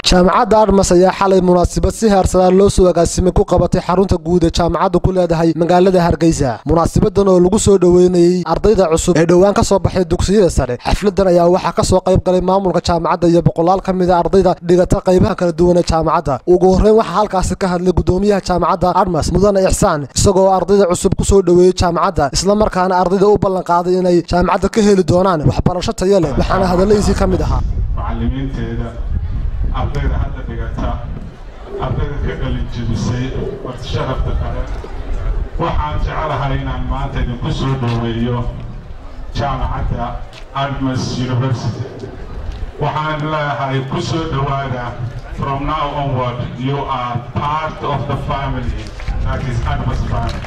jaamacadda admas ayaa xalay munaasabad si heersadaan loo soo agaasimay ku qabatay xarunta guud ee jaamacaddu ku leedahay magaalada hargeysa munaasabadan oo lagu soo dhoweynayey ardayda cusub ee dhowaan ka soo baxay dugsiyada sare xafladan ayaa waxaa ka soo qayb galay maamulka jaamacadda iyo boqolaal ka mid a ardayda dhigata qaybaha kala duwan ee jaamacadda ugu horreyn waxaa halkaasi ka hadlay gudoomiyaha jaamacadda admas mudane ixsaan isagoo ardayda cusub ku soo dhoweeyey jaamacadda islamarkaana ardayda u ballanqaaday inay jaamacadda ka heli doonaan waxbarasho tayo leh waxaana hadalladiisii ka mid ahaa macallimiinteeda ardayda hadda dhigata ardayda ka qalinjibisay warti sharafta kale waxaan jecelahay inaan maanta idinku soo dhoweeyo jaamacadda admas university waxaan leeyahay ku soo dhowaada from now onward you are part of the family that is admas family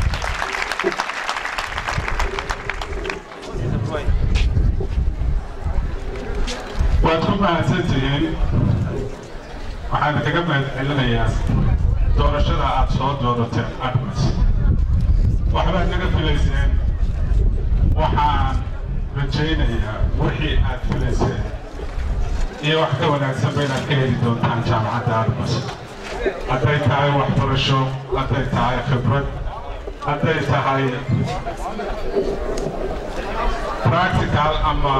waad ku mahadsantihiin waxaan kaga mahad celinayaa doorashada aad soo doorateen admas waxbaad naga filayseen waxaan rajaynayaa wixii aad filayseen iyo wax ka wanaagsanba inaad ka heli doontaan jaamacadda admas hadday tahay waxbarasho hadday tahay khibrad hadday tahay practical ama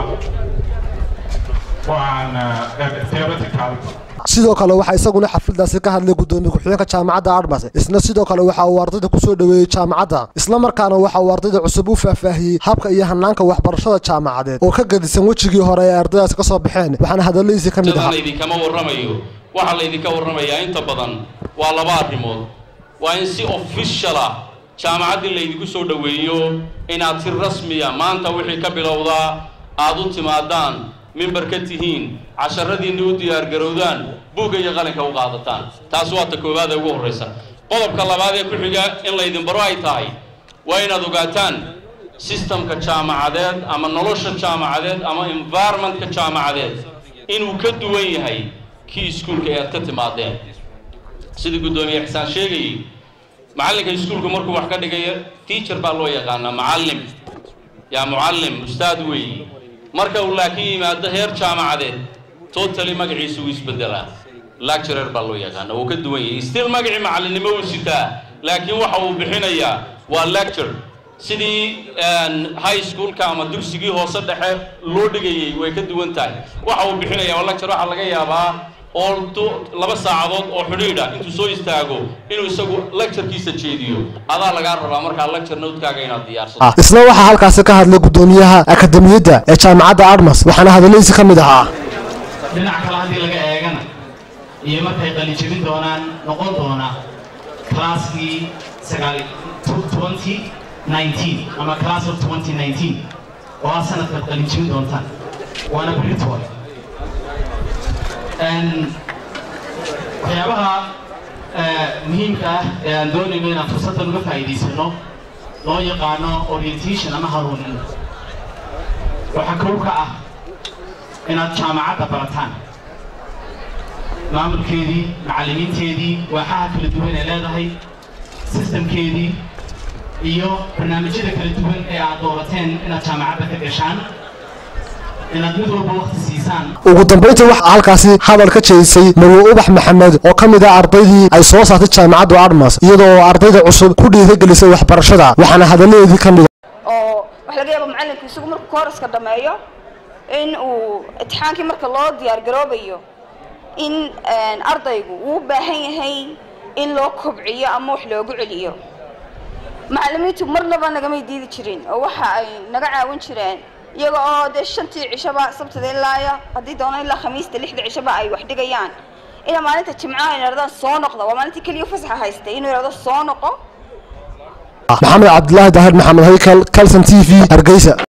sidoo kale waxaa isaguna xafladaasi ka hadlay gudoomiye ku-xigeenka jaamacadda admas isna sidoo kale waxa uu ardayda kusoo dhoweeyey jaamacadda islamarkaana waxa uu ardayda cusub u faahfaahiyey habka iyo hanaanka waxbarashada jaamacadeed oo ka gadisan wejigii hore ee ardaydaasi ka soo baxeen waxaana hadalladiisii ka mid ahaa idinkama warramayo waxaa laydinka warramayaa inta badan waa laba arrimood waa in si official ah jaamacaddii laydinku soo dhoweeyo inaad si rasmiya maanta wixii ka bilowdaa aad u timaadaan mimber ka tihiin casharadiinna u diyaargarowdaan buugga iyo qalinka u qaadataan taas waa ta koowaad ee ugu horraysa qodobka labaad ee ku xiga in laydin baro ay tahay waa inaad ogaataan sistamka jaamacadeed ama nolosha jaamacadeed ama environmentka jaamacadeed inuu ka duwan yahay kii iskuulka ee aad ka timaadeen sidii guddoomiye xisaan sheegayay macallinka iskuulka markuu wax ka dhigaya teacher baa loo yaqaanaa macallim yaa mucallim ustaad weeyi marka uu laakiin yimaado heer jaamacadeed totally magaciisa uu isbedelaa lecturer baa loo yaqaana wuu ka duwan yahay still magacii macallinnimo uu sitaa laakiin waxa uu bixinayaa waa lecture sidii high schoolka ama dugsigii hoose dhexe loo dhigayay way ka duwan tahay waxa uu bixinayaa waa lecture waxaa laga yaabaa oo laba saacadood oo xidhiidha intuu soo istaago inuu isagu lecturekiisa jeediyo adaa lagaa rabaa markaa lecture notekaaga inaad diyaarsato isna waxaa halkaasi ka hadlay gudoomiyaha akademiyadda ee jaamacadda admas waxaana hadalladiisii ka mid ahaa dhinac kale haddii laga eegana iyo markay qalijebin doonaan noqon doona classkii sagaal twenty nineteen ama class of twenty nineteen oo ah sanadkaad qalijebin doontaan waana britol waxyaabaha muhiimka ah ee aan doonayno inaan fursaddan uga faa'iidaysano loo yaqaano orientation ama haruunin waxaa kow ka ah inaad jaamacadda barataan maamulkeedii macallimiinteedii waaxaha kala duwan ee leedahay sistamkeedii iyo barnaamijyada kala duwan ee aad doorateen inaad jaamacadda ka gashaan inaad mid walba waqti siisaan ugu dambayntii waxaa halkaasi hadal ka jeedisay marwe ubax maxamed oo ka mid ah ardaydii ay soo saartay jaamacaddu admas iyadoo ardayda cusub ku dhiirigelisay waxbarashada waxaana hadalladeedii ka mid oo waxa laga yaaba macalinku isagu markuu kooraska dhammeeyo in uu imtixaankii marka loo diyaargaroobayo in ardaygu uu u baahan yahay in loo kobciyo ama wax loogu celiyo macallimiintu marnaba nagamay diidi jirin oo waxa ay naga caawin jireen iyaga oo dee shantii cishaba sabtada ilaaya haddii doona ilaa khamiista lixda cishaba ay wax dhigayaan inaa maalinta jimcaha ay idhahdaan soo noqda waa maalintii keliya fasaxa haystay inuu idhahdo soo noqo maxamed cabdilaahi daahir maxamed haykal calson t v hargeysa